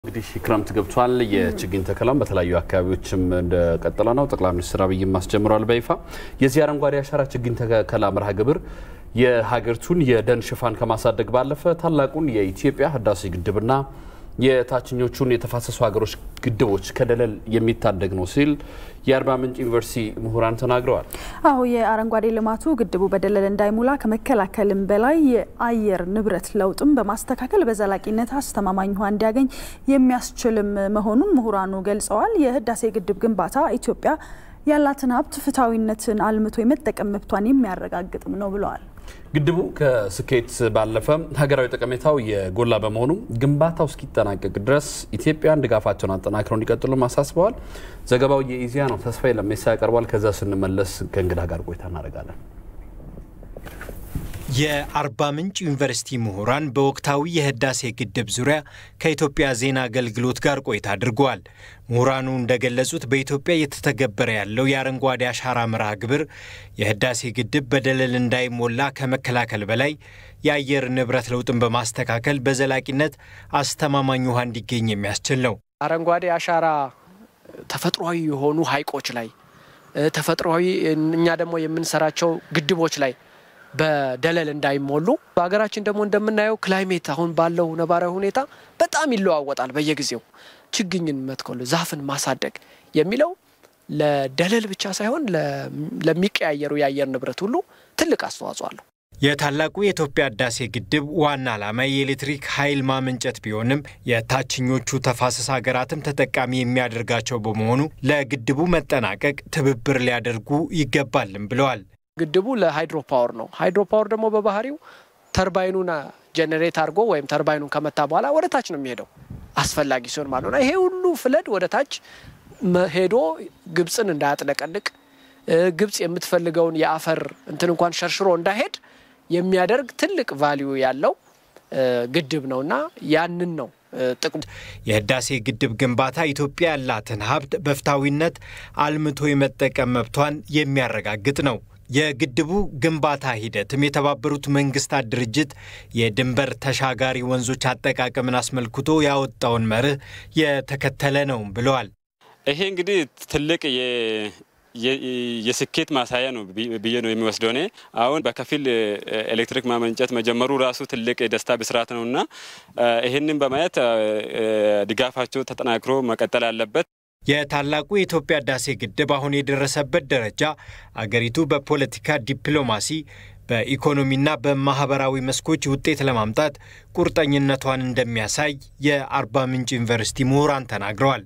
እንግዲህ ክረምት ገብቷል። የችግኝ ተከላም በተለያዩ አካባቢዎችም እንደቀጠለ ነው። ጠቅላይ ሚኒስትር አብይም አስጀምረዋል በይፋ የዚህ አረንጓዴ አሻራ ችግኝ ተከላ መርሃ ግብር የሀገሪቱን የደን ሽፋን ከማሳደግ ባለፈ ታላቁን የኢትዮጵያ ህዳሴ ግድብና የታችኞቹን የተፋሰሱ ሀገሮች ግድቦች ከደለል የሚታደግ ነው ሲል የአርባ ምንጭ ዩኒቨርሲቲ ምሁራን ተናግረዋል። አሁ የአረንጓዴ ልማቱ ግድቡ በደለል እንዳይሞላ ከመከላከልም በላይ የአየር ንብረት ለውጥም በማስተካከል በዘላቂነት አስተማማኝ ውሃ እንዲያገኝ የሚያስችልም መሆኑን ምሁራኑ ገልጸዋል። የህዳሴ ግድብ ግንባታ ኢትዮጵያ ያላትን ሀብት ፍትሐዊነትን አልምቶ የመጠቀም መብቷን የሚያረጋግጥም ነው ብለዋል። ግድቡ ከስኬት ባለፈ ሀገራዊ ጠቀሜታው የጎላ በመሆኑ ግንባታው እስኪጠናቀቅ ድረስ ኢትዮጵያን ድጋፋቸውን አጠናክረው እንዲቀጥሉ አሳስበዋል። ዘገባው የኢዜአ ነው። ተስፋዬ ለሜሳ ያቀርባል። ከዛ ስንመለስ ከእንግዳ ጋር ቆይታ እናደርጋለን። የአርባ ምንጭ ዩኒቨርሲቲ ምሁራን በወቅታዊ የህዳሴ ግድብ ዙሪያ ከኢትዮጵያ ዜና አገልግሎት ጋር ቆይታ አድርገዋል። ምሁራኑ እንደገለጹት በኢትዮጵያ እየተተገበረ ያለው የአረንጓዴ አሻራ መርሃ ግብር የህዳሴ ግድብ በደለል እንዳይሞላ ከመከላከል በላይ የአየር ንብረት ለውጥን በማስተካከል በዘላቂነት አስተማማኝ ውሃ እንዲገኝ የሚያስችል ነው። አረንጓዴ አሻራ ተፈጥሯዊ የሆኑ ሀይቆች ላይ ተፈጥሯዊ እኛ ደግሞ የምንሰራቸው ግድቦች ላይ በደለል እንዳይሞሉ በሀገራችን ደግሞ እንደምናየው ክላይሜት አሁን ባለው ነባራዊ ሁኔታ በጣም ይለዋወጣል። በየጊዜው ችግኝን መትከሉ ዛፍን ማሳደግ የሚለው ለደለል ብቻ ሳይሆን ለሚቀያየሩ የአየር ንብረት ሁሉ ትልቅ አስተዋጽኦ አለው። የታላቁ የኢትዮጵያ ህዳሴ ግድብ ዋና ዓላማ የኤሌክትሪክ ኃይል ማመንጨት ቢሆንም የታችኞቹ ተፋሰስ ሀገራትም ተጠቃሚ የሚያደርጋቸው በመሆኑ ለግድቡ መጠናቀቅ ትብብር ሊያደርጉ ይገባልም ብለዋል። ግድቡ ለሃይድሮ ፓወር ነው። ሃይድሮ ፓወር ደግሞ በባህሪው ተርባይኑን ጀኔሬት አድርጎ ወይም ተርባይኑን ከመታ በኋላ ወደ ታች ነው የሚሄደው አስፈላጊ ሲሆን ማለት ነው። ይሄ ሁሉ ፍለድ ወደ ታች ሄዶ ግብፅን እንዳያጥለቀልቅ ግብፅ የምትፈልገውን የአፈር እንትን እንኳን ሸርሽሮ እንዳይሄድ የሚያደርግ ትልቅ ቫሊዩ ያለው ግድብ ነውና ያንን ነው ጥቅሙ። የህዳሴ ግድብ ግንባታ ኢትዮጵያ ያላትን ሀብት በፍትሐዊነት አልምቶ የመጠቀም መብቷን የሚያረጋግጥ ነው። የግድቡ ግንባታ ሂደትም የተባበሩት መንግስታት ድርጅት የድንበር ተሻጋሪ ወንዞች አጠቃቀምን አስመልክቶ ያወጣውን መርህ የተከተለ ነው ብለዋል። ይሄ እንግዲህ ትልቅ የስኬት ማሳያ ነው ብዬ ነው የሚወስደው። እኔ አሁን በከፊል ኤሌክትሪክ ማመንጨት መጀመሩ ራሱ ትልቅ የደስታ ብስራት ነው እና ይህንን በማየት ድጋፋቸው ተጠናክሮ መቀጠል አለበት። የታላቁ የኢትዮጵያ ህዳሴ ግድብ አሁን የደረሰበት ደረጃ አገሪቱ በፖለቲካ ዲፕሎማሲ፣ በኢኮኖሚና በማህበራዊ መስኮች ውጤት ለማምጣት ቁርጠኝነቷን እንደሚያሳይ የአርባ ምንጭ ዩኒቨርሲቲ ምሁራን ተናግረዋል።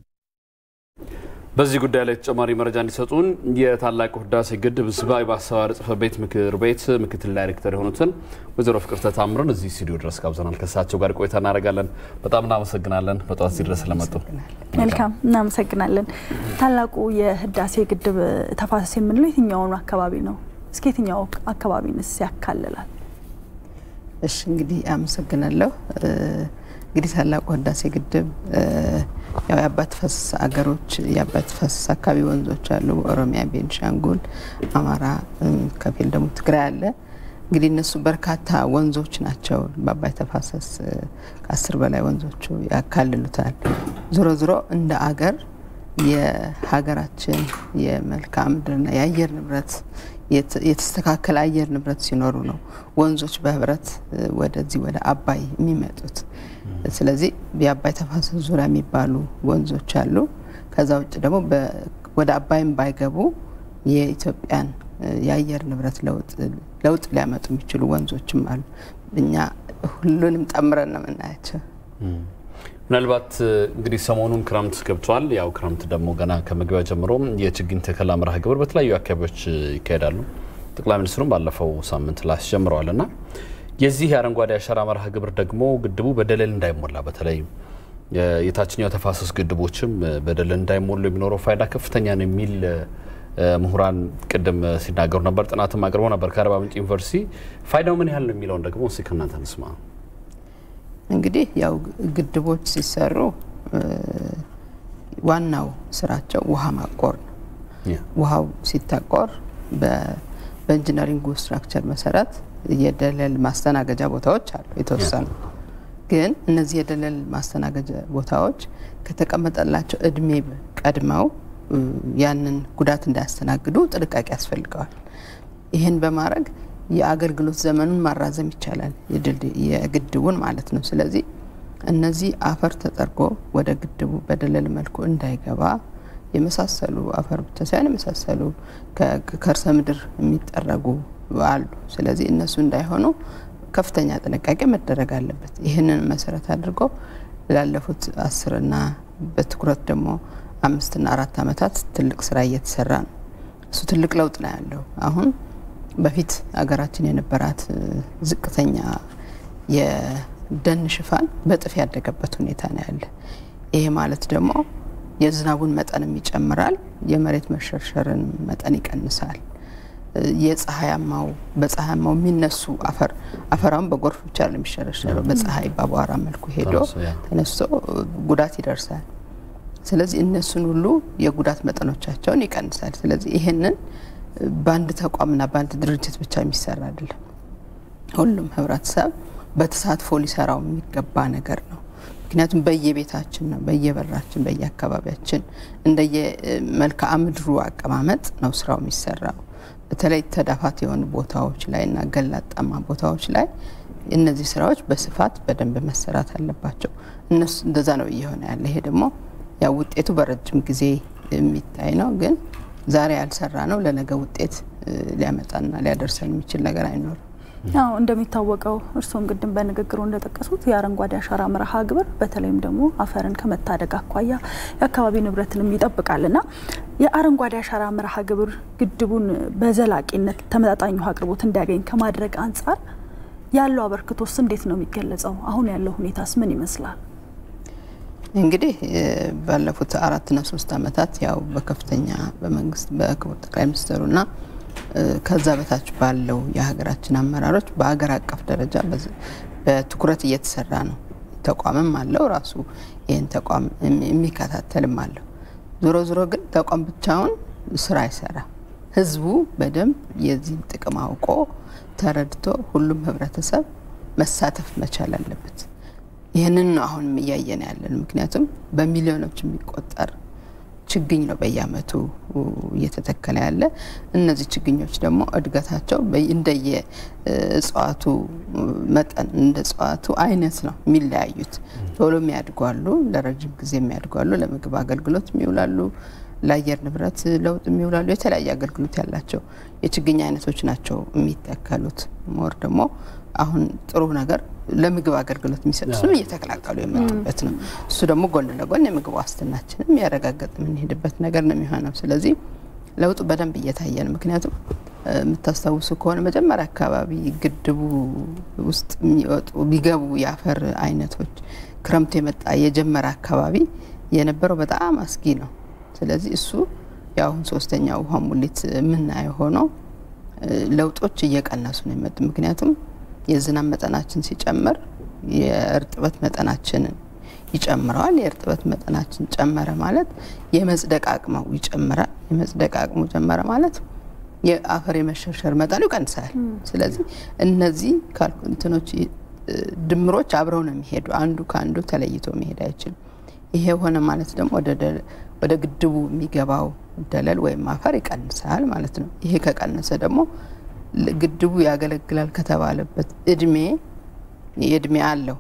በዚህ ጉዳይ ላይ ተጨማሪ መረጃ እንዲሰጡን የታላቁ ህዳሴ ግድብ ህዝባዊ ማስተባበር ጽሕፈት ቤት ምክር ቤት ምክትል ዳይሬክተር የሆኑትን ወይዘሮ ፍቅርተ ታምርን እዚህ ስቱዲዮ ድረስ ጋብዘናል። ከእሳቸው ጋር ቆይታ እናደርጋለን። በጣም እናመሰግናለን በጠዋት እዚህ ድረስ ስለመጡ። መልካም እናመሰግናለን። ታላቁ የህዳሴ ግድብ ተፋሰስ የምንለው የትኛውን አካባቢ ነው? እስከ የትኛው አካባቢንስ ያካልላል? እሺ እንግዲህ አመሰግናለሁ። እንግዲህ ታላቁ ህዳሴ ግድብ ያው የአባት ተፋሰስ አገሮች የአባት ተፋሰስ አካባቢ ወንዞች አሉ። ኦሮሚያ፣ ቤንሻንጉል፣ አማራ፣ ከፊል ደግሞ ትግራይ አለ። እንግዲህ እነሱ በርካታ ወንዞች ናቸው። በአባይ ተፋሰስ ከአስር በላይ ወንዞቹ ያካልሉታል። ዞሮ ዞሮ እንደ አገር የሀገራችን የመልክዓ ምድርና የአየር ንብረት የተስተካከለ አየር ንብረት ሲኖሩ ነው ወንዞች በህብረት ወደዚህ ወደ አባይ የሚመጡት። ስለዚህ የአባይ ተፋሰስ ዙሪያ የሚባሉ ወንዞች አሉ። ከዛ ውጭ ደግሞ ወደ አባይም ባይገቡ የኢትዮጵያን የአየር ንብረት ለውጥ ሊያመጡ የሚችሉ ወንዞችም አሉ። እኛ ሁሉንም ጠምረን ነው የምናያቸው። ምናልባት እንግዲህ ሰሞኑን ክረምት ገብቷል። ያው ክረምት ደግሞ ገና ከመግቢያ ጀምሮ የችግኝ ተከላ መርሃ ግብር በተለያዩ አካባቢዎች ይካሄዳሉ። ጠቅላይ ሚኒስትሩም ባለፈው ሳምንት ላይ አስጀምረዋል እና የዚህ የአረንጓዴ አሻራ መርሃ ግብር ደግሞ ግድቡ በደለል እንዳይሞላ በተለይ የታችኛው ተፋሰስ ግድቦችም በደለል እንዳይሞሉ የሚኖረው ፋይዳ ከፍተኛ ነው የሚል ምሁራን ቅድም ሲናገሩ ነበር። ጥናትም አቅርበው ነበር ከአርባ ምንጭ ዩኒቨርሲቲ። ፋይዳው ምን ያህል ነው የሚለውን ደግሞ እስኪ ከእናንተ እንስማ። እንግዲህ ያው ግድቦች ሲሰሩ ዋናው ስራቸው ውሃ ማቆር ነው። ውሃው ሲታቆር በኢንጂነሪንጉ ስትራክቸር መሰረት የደለል ማስተናገጃ ቦታዎች አሉ የተወሰኑ ግን እነዚህ የደለል ማስተናገጃ ቦታዎች ከተቀመጠላቸው እድሜ ቀድመው ያንን ጉዳት እንዳያስተናግዱ ጥንቃቄ ያስፈልገዋል። ይህን በማድረግ የአገልግሎት ዘመኑን ማራዘም ይቻላል፣ የግድቡን ማለት ነው። ስለዚህ እነዚህ አፈር ተጠርጎ ወደ ግድቡ በደለል መልኩ እንዳይገባ የመሳሰሉ አፈር ብቻ ሳይሆን የመሳሰሉ ከከርሰ ምድር የሚጠረጉ አሉ። ስለዚህ እነሱ እንዳይሆኑ ከፍተኛ ጥንቃቄ መደረግ አለበት። ይህንን መሰረት አድርጎ ላለፉት አስርና በትኩረት ደግሞ አምስትና አራት ዓመታት ትልቅ ስራ እየተሰራ ነው። እሱ ትልቅ ለውጥ ነው ያለው። አሁን በፊት ሀገራችን የነበራት ዝቅተኛ የደን ሽፋን በጥፍ ያደገበት ሁኔታ ነው ያለ። ይሄ ማለት ደግሞ የዝናቡን መጠንም ይጨምራል፣ የመሬት መሸርሸርን መጠን ይቀንሳል። የፀሐያማው በፀሐያማው የሚነሱ አፈር አፈራውን በጎርፍ ብቻ የሚሸረሸረው በፀሐይ በአቧራ መልኩ ሄዶ ተነስቶ ጉዳት ይደርሳል። ስለዚህ እነሱን ሁሉ የጉዳት መጠኖቻቸውን ይቀንሳል። ስለዚህ ይህንን በአንድ ተቋምና በአንድ ድርጅት ብቻ የሚሰራ አይደለም። ሁሉም ህብረተሰብ በተሳትፎ ሊሰራው የሚገባ ነገር ነው። ምክንያቱም በየቤታችን ነው፣ በየበራችን፣ በየአካባቢያችን እንደየ መልክዓ ምድሩ አቀማመጥ ነው ስራው የሚሰራው። በተለይ ተዳፋት የሆኑ ቦታዎች ላይ እና ገላጣማ ቦታዎች ላይ እነዚህ ስራዎች በስፋት በደንብ መሰራት አለባቸው። እነሱ እንደዛ ነው እየሆነ ያለ። ይሄ ደግሞ ያው ውጤቱ በረጅም ጊዜ የሚታይ ነው። ግን ዛሬ ያልሰራ ነው ለነገ ውጤት ሊያመጣና ሊያደርሰን የሚችል ነገር አይኖርም። አዎ እንደሚታወቀው እርስዎም ቅድም በንግግሩ እንደጠቀሱት የአረንጓዴ አሻራ መርሃ ግብር በተለይም ደግሞ አፈርን ከመታደግ አኳያ የአካባቢ ንብረትንም ይጠብቃልና የአረንጓዴ አሻራ መርሃ ግብር ግድቡን በዘላቂነት ተመጣጣኝ ውሃ አቅርቦት እንዲያገኝ ከማድረግ አንጻር ያለው አበርክቶስ እንዴት ነው የሚገለጸው? አሁን ያለው ሁኔታስ ምን ይመስላል? እንግዲህ ባለፉት አራትና ሶስት ዓመታት ያው በከፍተኛ በመንግስት በክቡር ጠቅላይ ሚኒስትሩና ከዛ በታች ባለው የሀገራችን አመራሮች በሀገር አቀፍ ደረጃ በትኩረት እየተሰራ ነው። ተቋምም አለው ራሱ ይህን ተቋም የሚከታተልም አለው። ዞሮ ዞሮ ግን ተቋም ብቻውን ስራ አይሰራ። ህዝቡ በደንብ የዚህን ጥቅም አውቆ ተረድቶ ሁሉም ህብረተሰብ መሳተፍ መቻል አለበት። ይህንን ነው አሁን እያየን ያለን። ምክንያቱም በሚሊዮኖች የሚቆጠር ችግኝ ነው በየአመቱ እየተተከለ ያለ። እነዚህ ችግኞች ደግሞ እድገታቸው እንደየ እጽዋቱ መጠን እንደ እጽዋቱ አይነት ነው የሚለያዩት። ቶሎ የሚያድጉ አሉ፣ ለረጅም ጊዜ የሚያድጉ አሉ፣ ለምግብ አገልግሎት የሚውላሉ፣ ለአየር ንብረት ለውጥ የሚውላሉ። የተለያየ አገልግሎት ያላቸው የችግኝ አይነቶች ናቸው የሚተከሉት። ሞር ደግሞ አሁን ጥሩ ነገር ለምግብ አገልግሎት የሚሰጡትም እየተቀላቀሉ የመጡበት ነው። እሱ ደግሞ ጎን ለጎን የምግብ ዋስትናችንም ያረጋገጥ የምንሄድበት ነገር ነው የሚሆነው። ስለዚህ ለውጡ በደንብ እየታየ ነው። ምክንያቱም የምታስታውሱ ከሆነ መጀመሪያ አካባቢ ግድቡ ውስጥ የሚወጡ ቢገቡ የአፈር አይነቶች ክረምቱ የመጣ የጀመረ አካባቢ የነበረው በጣም አስጊ ነው። ስለዚህ እሱ የአሁን ሶስተኛ ውሃ ሙሊት የምናየው ሆኖ ለውጦች እየቀነሱ ነው የመጡ ምክንያቱም የዝናብ መጠናችን ሲጨምር የእርጥበት መጠናችንን ይጨምረዋል። የእርጥበት መጠናችን ጨመረ ማለት የመጽደቅ አቅመው ይጨምራል። የመጽደቅ አቅሙ ጨመረ ማለት የአፈር የመሸርሸር መጠኑ ይቀንሳል። ስለዚህ እነዚህ እንትኖች ድምሮች አብረው ነው የሚሄዱ። አንዱ ከአንዱ ተለይቶ መሄድ አይችልም። ይሄ ሆነ ማለት ደግሞ ወደ ግድቡ የሚገባው ደለል ወይም አፈር ይቀንሳል ማለት ነው። ይሄ ከቀነሰ ደግሞ ግድቡ ያገለግላል ከተባለበት እድሜ የእድሜ አለው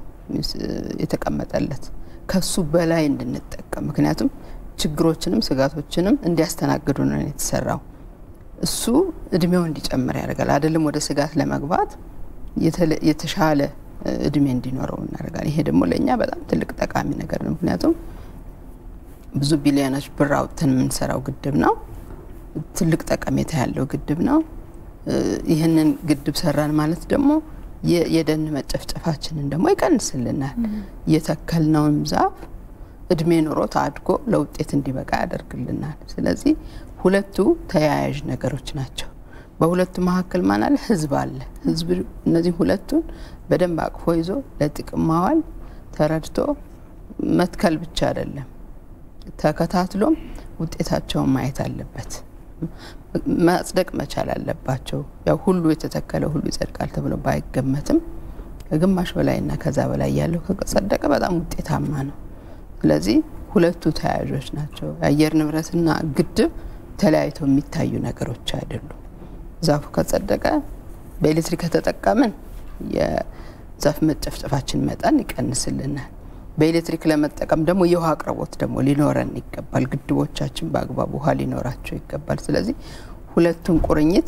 የተቀመጠለት ከሱ በላይ እንድንጠቀም ምክንያቱም ችግሮችንም ስጋቶችንም እንዲያስተናግዱ ነው የተሰራው። እሱ እድሜው እንዲጨምር ያደርጋል። አይደለም ወደ ስጋት ለመግባት የተሻለ እድሜ እንዲኖረው እናደርጋል። ይሄ ደግሞ ለእኛ በጣም ትልቅ ጠቃሚ ነገር ነው። ምክንያቱም ብዙ ቢሊዮኖች ብር አውጥተን የምንሰራው ግድብ ነው። ትልቅ ጠቀሜታ ያለው ግድብ ነው። ይህንን ግድብ ሰራን ማለት ደግሞ የደን መጨፍጨፋችንን ደግሞ ይቀንስልናል። የተከልነውም ዛፍ እድሜ ኖሮት አድጎ ለውጤት እንዲበቃ ያደርግልናል። ስለዚህ ሁለቱ ተያያዥ ነገሮች ናቸው። በሁለቱ መካከል ማን አለ? ህዝብ አለ። ህዝብ እነዚህ ሁለቱን በደንብ አቅፎ ይዞ ለጥቅም ማዋል ተረድቶ መትከል ብቻ አይደለም፣ ተከታትሎም ውጤታቸውን ማየት አለበት። ማጽደቅ መቻል አለባቸው። ያው ሁሉ የተተከለ ሁሉ ይጸድቃል ተብሎ ባይገመትም ከግማሽ በላይና ከዛ በላይ ያለው ከጸደቀ በጣም ውጤታማ ነው። ስለዚህ ሁለቱ ተያያዦች ናቸው። የአየር ንብረትና ግድብ ተለያይተው የሚታዩ ነገሮች አይደሉም። ዛፉ ከጸደቀ በኤሌክትሪክ ከተጠቀምን የዛፍ መጨፍጨፋችን መጠን ይቀንስልናል። በኤሌክትሪክ ለመጠቀም ደግሞ የውሃ አቅርቦት ደግሞ ሊኖረን ይገባል። ግድቦቻችን በአግባቡ ውሃ ሊኖራቸው ይገባል። ስለዚህ ሁለቱን ቁርኝት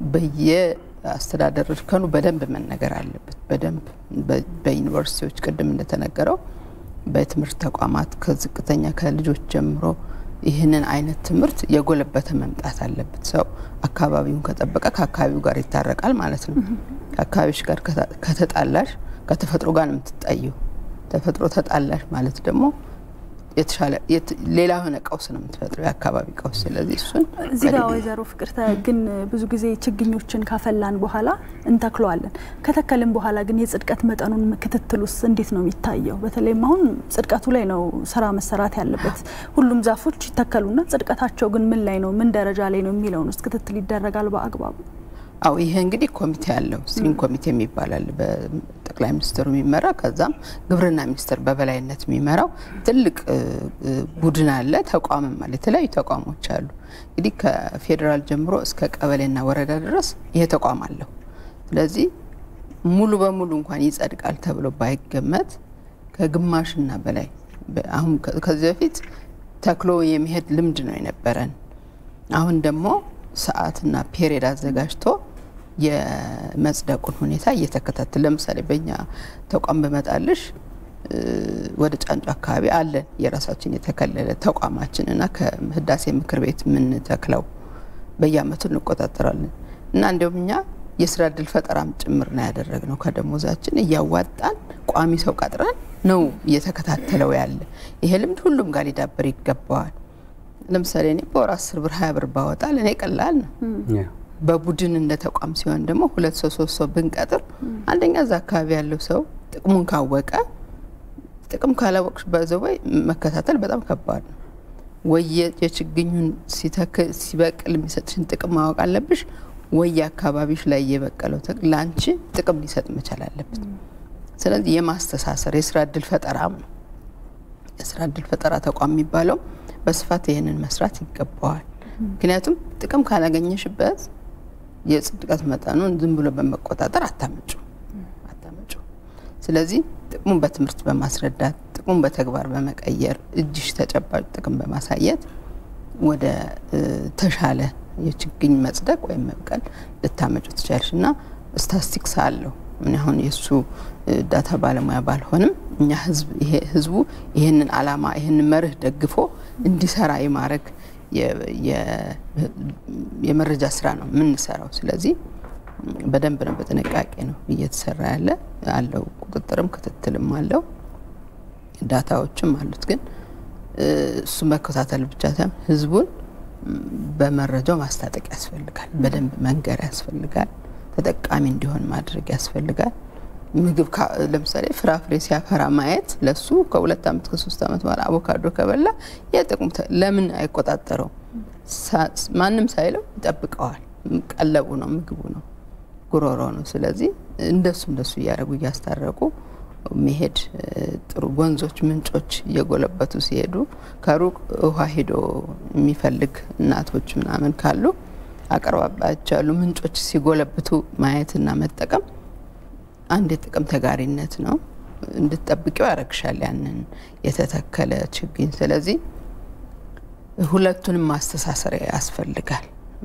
በየአስተዳደር እርከኑ በደንብ መነገር አለበት። በደንብ በዩኒቨርሲቲዎች ቅድም እንደተነገረው በትምህርት ተቋማት ከዝቅተኛ ከልጆች ጀምሮ ይህንን አይነት ትምህርት የጎለበተ መምጣት አለበት። ሰው አካባቢውን ከጠበቀ ከአካባቢው ጋር ይታረቃል ማለት ነው። ከአካባቢዎች ጋር ከተጣላሽ ከተፈጥሮ ጋር ነው የምትጣየው። ተፈጥሮ ተጣላሽ ማለት ደግሞ የተሻለ ሌላ የሆነ ቀውስ ነው የምትፈጥረው፣ የአካባቢ ቀውስ። ስለዚህ እሱን እዚህ ጋር ወይዘሮ ፍቅርተ ግን ብዙ ጊዜ ችግኞችን ካፈላን በኋላ እንተክለዋለን። ከተከልን በኋላ ግን የጽድቀት መጠኑን ክትትሉስ እንዴት ነው የሚታየው? በተለይም አሁን ጽድቀቱ ላይ ነው ስራ መሰራት ያለበት። ሁሉም ዛፎች ይተከሉና ጽድቀታቸው ግን ምን ላይ ነው ምን ደረጃ ላይ ነው የሚለውን ውስጥ ክትትል ይደረጋል በአግባቡ? አው ይሄ እንግዲህ ኮሚቴ አለው ስትሪንግ ኮሚቴ የሚባላል በጠቅላይ ሚኒስትሩ የሚመራ ከዛም ግብርና ሚኒስቴር በበላይነት የሚመራው ትልቅ ቡድን አለ። ተቋምም አለ። የተለያዩ ተቋሞች አሉ። እንግዲህ ከፌዴራል ጀምሮ እስከ ቀበሌና ወረዳ ድረስ ይሄ ተቋም አለው። ስለዚህ ሙሉ በሙሉ እንኳን ይጸድቃል ተብሎ ባይገመት ከግማሽና በላይ አሁን ከዚህ በፊት ተክሎ የሚሄድ ልምድ ነው የነበረን። አሁን ደግሞ ሰዓትና ፔሪየድ አዘጋጅቶ የመጽደቁን ሁኔታ እየተከታተል ለምሳሌ በእኛ ተቋም በመጣልሽ ወደ ጫንጮ አካባቢ አለን የራሳችን የተከለለ ተቋማችን እና ከህዳሴ ምክር ቤት የምንተክለው በየአመቱ እንቆጣጠራለን እና እንዲሁም እኛ የስራ እድል ፈጠራም ጭምር ነው ያደረግነው። ከደሞዛችን እያዋጣን ቋሚ ሰው ቀጥረን ነው እየተከታተለው ያለ። ይሄ ልምድ ሁሉም ጋር ሊዳበር ይገባዋል። ለምሳሌ እኔ በወር አስር ብር ሀያ ብር ባወጣ ለእኔ ቀላል ነው። በቡድን እንደ ተቋም ሲሆን ደግሞ ሁለት ሰው ሶስት ሰው ብንቀጥር አንደኛ እዛ አካባቢ ያለው ሰው ጥቅሙን ካወቀ ጥቅም ካላወቅሽ በዘወይ መከታተል በጣም ከባድ ነው። ወይ የችግኙን ሲበቅል የሚሰጥሽን ጥቅም ማወቅ አለብሽ፣ ወይ አካባቢሽ ላይ የበቀለው ለአንቺ ጥቅም ሊሰጥ መቻል አለበት። ስለዚህ የማስተሳሰር የስራ እድል ፈጠራም ነው። የስራ እድል ፈጠራ ተቋም የሚባለው በስፋት ይህንን መስራት ይገባዋል። ምክንያቱም ጥቅም ካላገኘሽበት የጽድቀት መጠኑን ዝም ብሎ በመቆጣጠር አታመጩ አታመጩ። ስለዚህ ጥቅሙን በትምህርት በማስረዳት ጥቅሙን በተግባር በመቀየር እጅሽ ተጨባጭ ጥቅም በማሳየት ወደ ተሻለ የችግኝ መጽደቅ ወይም መብቀል ልታመጩ ትችላለሽ እና ስታስቲክስ አለው ምን አሁን የእሱ ዳታ ባለሙያ ባልሆንም እኛ ህዝቡ ይህንን አላማ ይህንን መርህ ደግፎ እንዲሰራ የማድረግ የመረጃ ስራ ነው የምንሰራው። ስለዚህ በደንብ ነው በጥንቃቄ ነው እየተሰራ ያለ አለው። ቁጥጥርም ክትትልም አለው፣ ዳታዎችም አሉት። ግን እሱ መከታተል ብቻ ሳይሆን ህዝቡን በመረጃው ማስታጠቅ ያስፈልጋል። በደንብ መንገር ያስፈልጋል። ተጠቃሚ እንዲሆን ማድረግ ያስፈልጋል። ምግብ ለምሳሌ ፍራፍሬ ሲያፈራ ማየት ለሱ ከሁለት ዓመት ከሶስት ዓመት በኋላ አቮካዶ ከበላ የጥቅሙ ለምን አይቆጣጠረው? ማንም ሳይለው ይጠብቀዋል። ቀለቡ ነው፣ ምግቡ ነው፣ ጉሮሮ ነው። ስለዚህ እንደሱ እንደሱ እያደረጉ እያስታረቁ መሄድ ጥሩ። ወንዞች፣ ምንጮች እየጎለበቱ ሲሄዱ ከሩቅ ውሃ ሄዶ የሚፈልግ እናቶች ምናምን ካሉ አቅርባባቸው ያሉ ምንጮች ሲጎለብቱ ማየትና መጠቀም አንድ የጥቅም ተጋሪነት ነው። እንድትጠብቂው ያረግሻል ያንን የተተከለ ችግኝ። ስለዚህ ሁለቱንም ማስተሳሰር ያስፈልጋል።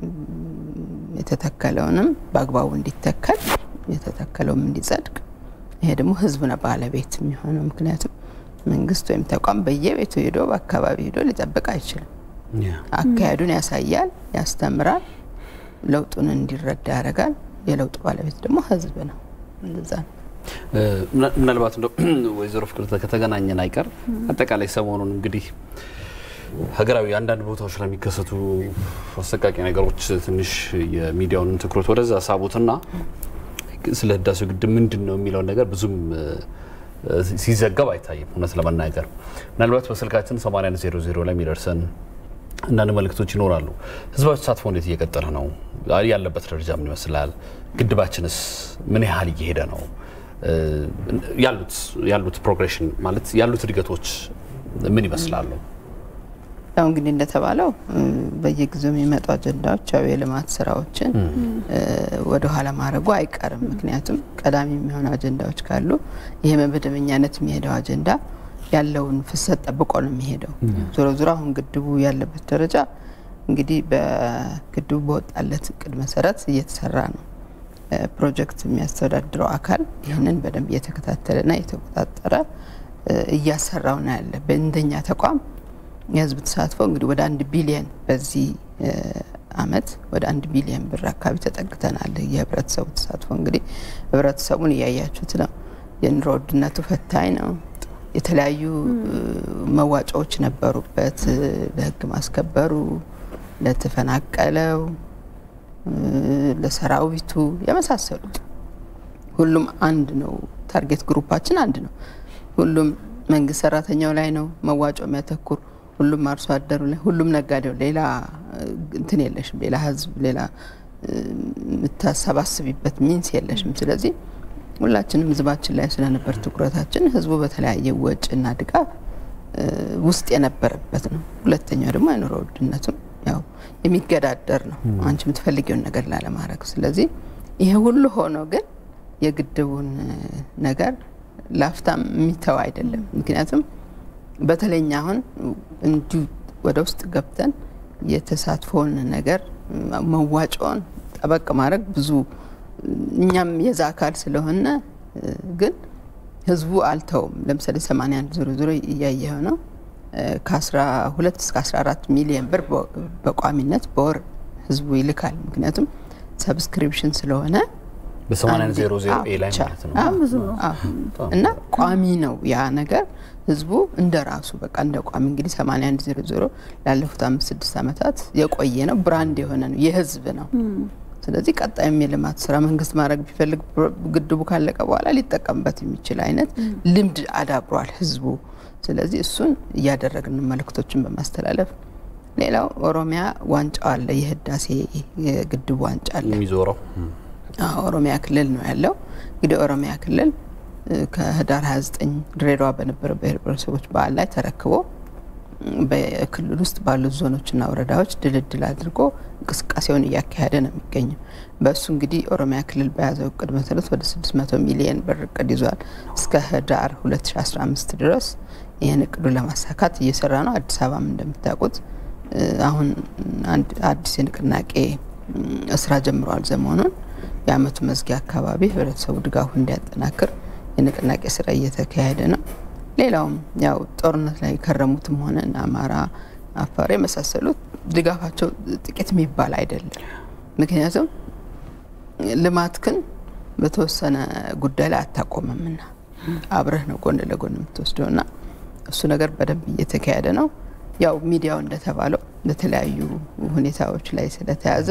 የተተከለውንም በአግባቡ እንዲተከል የተተከለውም እንዲጸድቅ። ይሄ ደግሞ ህዝብ ነው ባለቤት የሚሆነው። ምክንያቱም መንግስት ወይም ተቋም በየቤቱ ሄዶ በአካባቢ ሄዶ ሊጠብቅ አይችልም። አካሄዱን ያሳያል፣ ያስተምራል፣ ለውጡን እንዲረዳ ያደርጋል። የለውጡ ባለቤት ደግሞ ህዝብ ነው። እንደዛ ነው። ምናልባት እንደ ወይዘሮ ፍቅርተ ከተገናኘን አይቀር አጠቃላይ ሰሞኑን እንግዲህ ሀገራዊ አንዳንድ ቦታዎች ላይ የሚከሰቱ አሰቃቂ ነገሮች ትንሽ የሚዲያውን ትኩረት ወደዛ ሳቡትና ስለ ህዳሴው ግድብ ምንድን ነው የሚለውን ነገር ብዙም ሲዘገብ አይታይም። እውነት ለመናገር ምናልባት በስልካችን 8100 ላይ የሚደርሰን አንዳንድ መልእክቶች ይኖራሉ። ህዝባዊ ተሳትፎ እንዴት እየቀጠለ ነው? ያለበት ደረጃ ምን ይመስላል? ግድባችንስ ምን ያህል እየሄደ ነው? ያሉት ያሉት ፕሮግሬሽን ማለት ያሉት እድገቶች ምን ይመስላሉ? ያው እንግዲህ እንደተባለው በየጊዜው የሚመጡ አጀንዳዎች ያው የልማት ስራዎችን ወደ ኋላ ማድረጉ አይቀርም። ምክንያቱም ቀዳሚ የሚሆኑ አጀንዳዎች ካሉ ይሄ በመደበኛነት የሚሄደው አጀንዳ ያለውን ፍሰት ጠብቆ ነው የሚሄደው። ዞሮ ዞሮ አሁን ግድቡ ያለበት ደረጃ እንግዲህ በግድቡ በወጣለት እቅድ መሰረት እየተሰራ ነው። ፕሮጀክት የሚያስተዳድረው አካል ይህንን በደንብ እየተከታተለና እየተቆጣጠረ እያሰራው ነው ያለ። በእንደኛ ተቋም የህዝብ ተሳትፎ እንግዲህ ወደ አንድ ቢሊየን በዚህ አመት ወደ አንድ ቢሊየን ብር አካባቢ ተጠግተናል። የህብረተሰቡ ተሳትፎ እንግዲህ ህብረተሰቡን እያያችሁት ነው። የኑሮ ውድነቱ ፈታኝ ነው። የተለያዩ መዋጫዎች ነበሩበት። ለህግ ማስከበሩ፣ ለተፈናቀለው፣ ለሰራዊቱ የመሳሰሉት ሁሉም አንድ ነው። ታርጌት ግሩፓችን አንድ ነው። ሁሉም መንግስት ሰራተኛው ላይ ነው መዋጮ የሚያተኩር ሁሉም አርሶ አደሩ ላይ፣ ሁሉም ነጋዴው፣ ሌላ እንትን የለሽም፣ ሌላ ህዝብ፣ ሌላ የምታሰባስቢበት ሚንስ የለሽም። ስለዚህ ሁላችንም ህዝባችን ላይ ስለነበር ትኩረታችን ህዝቡ በተለያየ ወጪና ድጋፍ ውስጥ የነበረበት ነው። ሁለተኛው ደግሞ የኑሮ ውድነቱም ያው የሚገዳደር ነው አንቺ የምትፈልጊውን ነገር ላለማድረግ። ስለዚህ ይሄ ሁሉ ሆኖ ግን የግድቡን ነገር ላፍታም የሚተው አይደለም። ምክንያቱም በተለይኛ አሁን እንዲሁ ወደ ውስጥ ገብተን የተሳትፎውን ነገር መዋጮውን ጠበቅ ማድረግ ብዙ እኛም የዛ አካል ስለሆነ ግን ህዝቡ አልተውም። ለምሳሌ 81 ዞሮ ዞሮ እያየው ነው ከ12 እስከ 14 ሚሊዮን ብር በቋሚነት በወር ህዝቡ ይልካል። ምክንያቱም ሰብስክሪፕሽን ስለሆነ በ8100 ኤ ላይ ማለት ነው እና ቋሚ ነው ያ ነገር ህዝቡ እንደ ራሱ በቃ እንደ ቋሚ እንግዲህ 8100 ላለፉት አምስት ስድስት ዓመታት የቆየ ነው፣ ብራንድ የሆነ ነው፣ የህዝብ ነው። ስለዚህ ቀጣይም የልማት ስራ መንግስት ማድረግ ቢፈልግ ግድቡ ካለቀ በኋላ ሊጠቀምበት የሚችል አይነት ልምድ አዳብሯል ህዝቡ። ስለዚህ እሱን እያደረግን መልእክቶችን በማስተላለፍ ሌላው ኦሮሚያ ዋንጫው አለ፣ የህዳሴ የግድቡ ዋንጫ አለ የሚዞረው ኦሮሚያ ክልል ነው ያለው። እንግዲህ ኦሮሚያ ክልል ከህዳር 29 ድሬዳዋ በነበረ ብሔር ብሔረሰቦች በዓል ላይ ተረክቦ በክልል ውስጥ ባሉት ዞኖችና ወረዳዎች ድልድል አድርጎ እንቅስቃሴውን እያካሄደ ነው የሚገኘው። በእሱ እንግዲህ ኦሮሚያ ክልል በያዘው እቅድ መሰረት ወደ 600 ሚሊየን ብር እቅድ ይዟል። እስከ ህዳር 2015 ድረስ ይህን እቅዱን ለማሳካት እየሰራ ነው። አዲስ አበባም እንደምታውቁት አሁን አዲስ የንቅናቄ ስራ ጀምረዋል። ዘመኑን የአመቱ መዝጊያ አካባቢ ህብረተሰቡ ድጋፉ እንዲያጠናክር የንቅናቄ ስራ እየተካሄደ ነው። ሌላውም ያው ጦርነት ላይ የከረሙትም ሆነ አማራ፣ አፋር የመሳሰሉት ድጋፋቸው ጥቂት የሚባል አይደለም። ምክንያቱም ልማት ግን በተወሰነ ጉዳይ ላይ አታቆምምና አብረህ ነው ጎን ለጎን የምትወስደው ና እሱ ነገር በደንብ እየተካሄደ ነው። ያው ሚዲያው እንደተባለው በተለያዩ ሁኔታዎች ላይ ስለተያዘ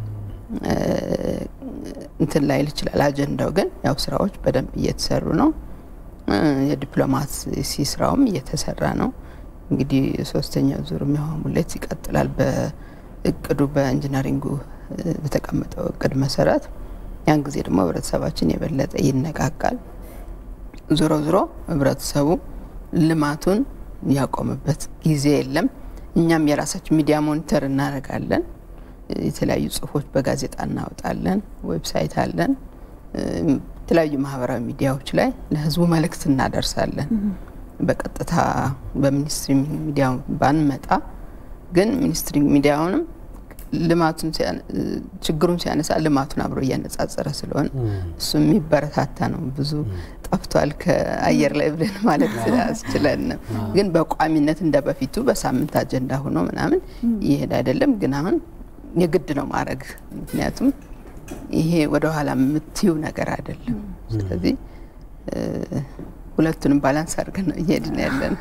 እንትን ላይል ይችላል። አጀንዳው ግን ያው ስራዎች በደንብ እየተሰሩ ነው። የዲፕሎማሲ ስራውም እየተሰራ ነው። እንግዲህ ሶስተኛው ዙር የውሃ ሙሌት ይቀጥላል። በእቅዱ በኢንጂነሪንጉ በተቀመጠው እቅድ መሰረት ያን ጊዜ ደግሞ ህብረተሰባችን የበለጠ ይነቃቃል። ዞሮ ዞሮ ህብረተሰቡ ልማቱን ያቆምበት ጊዜ የለም። እኛም የራሳችን ሚዲያ ሞኒተር እናደርጋለን። የተለያዩ ጽሁፎች በጋዜጣ እናወጣለን። ዌብሳይት አለን። የተለያዩ ማህበራዊ ሚዲያዎች ላይ ለህዝቡ መልእክት እናደርሳለን። በቀጥታ በሚኒስትሪ ሚዲያ ባንመጣ ግን ሚኒስትሪ ሚዲያውንም ልማቱን ችግሩን ሲያነሳ ልማቱን አብሮ እያነጻጸረ ስለሆነ እሱ የሚበረታታ ነው። ብዙ ጠፍቷል ከአየር ላይ ብለን ማለት አስችለን ነው። ግን በቋሚነት እንደ በፊቱ በሳምንት አጀንዳ ሆኖ ምናምን ይሄድ አይደለም። ግን አሁን የግድ ነው ማድረግ ምክንያቱም ይሄ ወደ ኋላ የምትዩ ነገር አይደለም። ስለዚህ ሁለቱንም ባላንስ አድርገን ነው እየሄድን ያለን።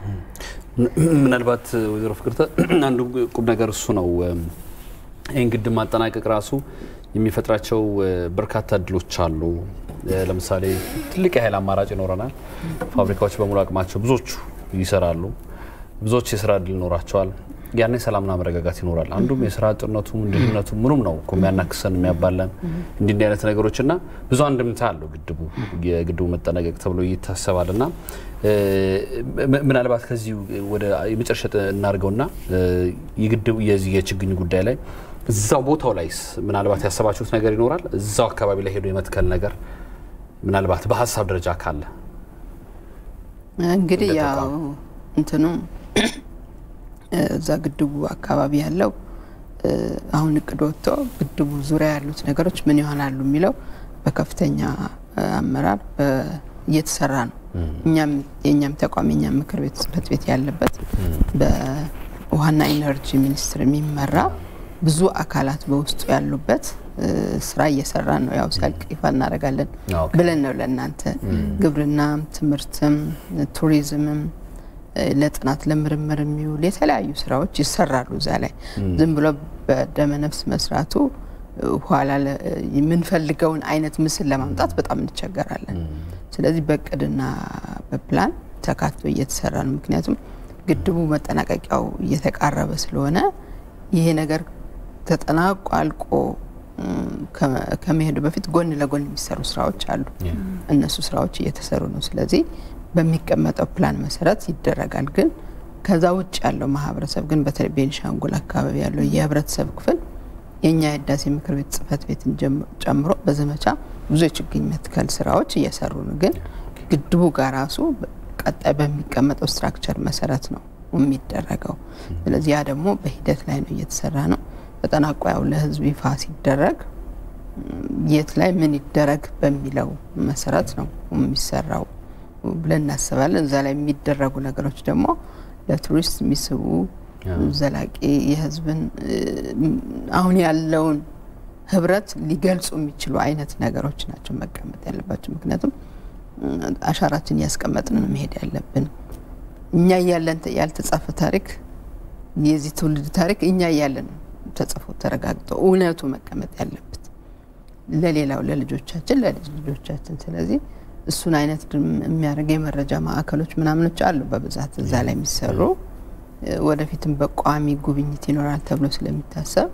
ምናልባት ወይዘሮ ፍቅርተ አንዱ ቁም ነገር እሱ ነው። ይህን ግድብ ማጠናቀቅ ራሱ የሚፈጥራቸው በርካታ እድሎች አሉ። ለምሳሌ ትልቅ የኃይል አማራጭ ይኖረናል። ፋብሪካዎች በሙሉ አቅማቸው ብዙዎቹ ይሰራሉ። ብዙዎች የስራ እድል ይኖራቸዋል። ያኔ ሰላምና መረጋጋት ይኖራል። አንዱም የስራ አጥነቱ ድህነቱ ምኑም ነው እኮ የሚያናክሰን የሚያባለን እንዲህ እንዲህ አይነት ነገሮች እና ብዙ አንድምታ አለው ግድቡ የግድቡ መጠናቀቅ ተብሎ ይታሰባል እና ምናልባት ከዚህ ወደ የመጨረሻ እናድርገውና የግድቡ የዚህ የችግኝ ጉዳይ ላይ እዛው ቦታው ላይስ ምናልባት ያሰባችሁት ነገር ይኖራል? እዛው አካባቢ ላይ ሄዶ የመትከል ነገር ምናልባት በሀሳብ ደረጃ ካለ እንግዲህ ያው እንትኑ እዛ ግድቡ አካባቢ ያለው አሁን እቅድ ወጥቶ ግድቡ ዙሪያ ያሉት ነገሮች ምን ይሆናሉ የሚለው በከፍተኛ አመራር እየተሰራ ነው። እኛም የእኛም ተቋም የኛም ምክር ቤት ጽህፈት ቤት ያለበት በውሃና ኢነርጂ ሚኒስቴር የሚመራ ብዙ አካላት በውስጡ ያሉበት ስራ እየሰራን ነው። ያው ሲያልቅ ይፋ እናደርጋለን ብለን ነው ለእናንተ ግብርናም፣ ትምህርትም፣ ቱሪዝምም ለጥናት ለምርምር የሚውል የተለያዩ ስራዎች ይሰራሉ። እዛ ላይ ዝም ብሎ በደመነፍስ መስራቱ ኋላ የምንፈልገውን አይነት ምስል ለማምጣት በጣም እንቸገራለን። ስለዚህ በእቅድና በፕላን ተካቶ እየተሰራ ነው። ምክንያቱም ግድቡ መጠናቀቂያው እየተቃረበ ስለሆነ ይሄ ነገር ተጠናቆ አልቆ ከመሄዱ በፊት ጎን ለጎን የሚሰሩ ስራዎች አሉ። እነሱ ስራዎች እየተሰሩ ነው። ስለዚህ በሚቀመጠው ፕላን መሰረት ይደረጋል። ግን ከዛ ውጭ ያለው ማህበረሰብ ግን በተለይ ቤኒሻንጉል አካባቢ ያለው የህብረተሰብ ክፍል የእኛ የህዳሴ ምክር ቤት ጽህፈት ቤትን ጨምሮ በዘመቻ ብዙ የችግኝ መትከል ስራዎች እየሰሩ ነው። ግን ግድቡ ጋር ራሱ ቀጣይ በሚቀመጠው ስትራክቸር መሰረት ነው የሚደረገው። ስለዚህ ያ ደግሞ በሂደት ላይ ነው እየተሰራ ነው። ተጠናቆ ያው ለህዝብ ይፋ ሲደረግ የት ላይ ምን ይደረግ በሚለው መሰረት ነው የሚሰራው ብለን እናስባለን። እዛ ላይ የሚደረጉ ነገሮች ደግሞ ለቱሪስት የሚስቡ ዘላቂ የህዝብን አሁን ያለውን ህብረት ሊገልጹ የሚችሉ አይነት ነገሮች ናቸው መቀመጥ ያለባቸው። ምክንያቱም አሻራችን እያስቀመጥን ነው መሄድ ያለብን። እኛ እያለን ያልተጻፈ ታሪክ የዚህ ትውልድ ታሪክ እኛ እያለን ተጽፎ ተረጋግጦ እውነቱ መቀመጥ ያለበት ለሌላው ለልጆቻችን ለልጅ ልጆቻችን። ስለዚህ እሱን አይነት የሚያደርግ የመረጃ ማዕከሎች ምናምኖች አሉ በብዛት እዛ ላይ የሚሰሩ ወደፊትም በቋሚ ጉብኝት ይኖራል ተብሎ ስለሚታሰብ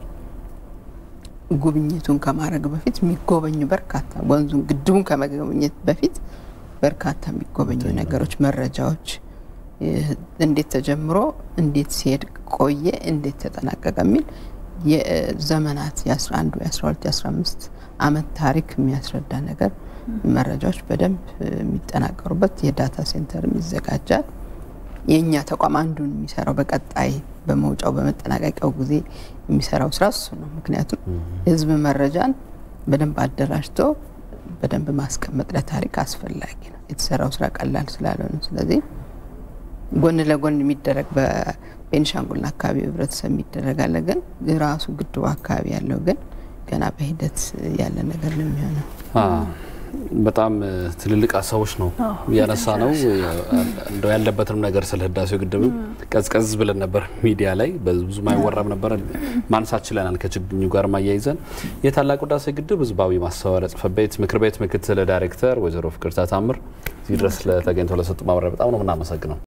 ጉብኝቱን ከማድረግ በፊት የሚጎበኙ በርካታ ወንዙን ግድቡን ከመጎብኘት በፊት በርካታ የሚጎበኙ ነገሮች፣ መረጃዎች እንዴት ተጀምሮ እንዴት ሲሄድ ቆየ፣ እንዴት ተጠናቀቀ የሚል የዘመናት የ11 የ12 የ15 አመት ታሪክ የሚያስረዳ ነገር መረጃዎች በደንብ የሚጠናቀሩበት የዳታ ሴንተርም ይዘጋጃል። የእኛ ተቋም አንዱን የሚሰራው በቀጣይ በመውጫው በመጠናቀቂያው ጊዜ የሚሰራው ስራ እሱ ነው። ምክንያቱም የህዝብ መረጃን በደንብ አደራጅቶ በደንብ ማስቀመጥ ለታሪክ አስፈላጊ ነው። የተሰራው ስራ ቀላል ስላልሆነ፣ ስለዚህ ጎን ለጎን የሚደረግ በቤኒሻንጉልና አካባቢ ህብረተሰብ የሚደረግ አለ። ግን ራሱ ግድቡ አካባቢ ያለው ግን ገና በሂደት ያለ ነገር ነው የሚሆነው። በጣም ትልልቅ ሀሳቦች ነው እያነሳ ነው። እንደው ያለበትንም ነገር ስለ ህዳሴው ግድብ ቀዝቀዝ ብለን ነበር ሚዲያ ላይ ብዙ አይወራም ነበረ ማንሳት ችለናል። ከችግኙ ጋር ማያይዘን የታላቁ ህዳሴ ግድብ ህዝባዊ ማስተባበሪያ ጽሕፈት ቤት ምክር ቤት ምክትል ዳይሬክተር ወይዘሮ ፍቅርተ ታምር እዚህ ድረስ ለተገኝተው ለሰጡ ማብራሪያ በጣም ነው የምናመሰግነው።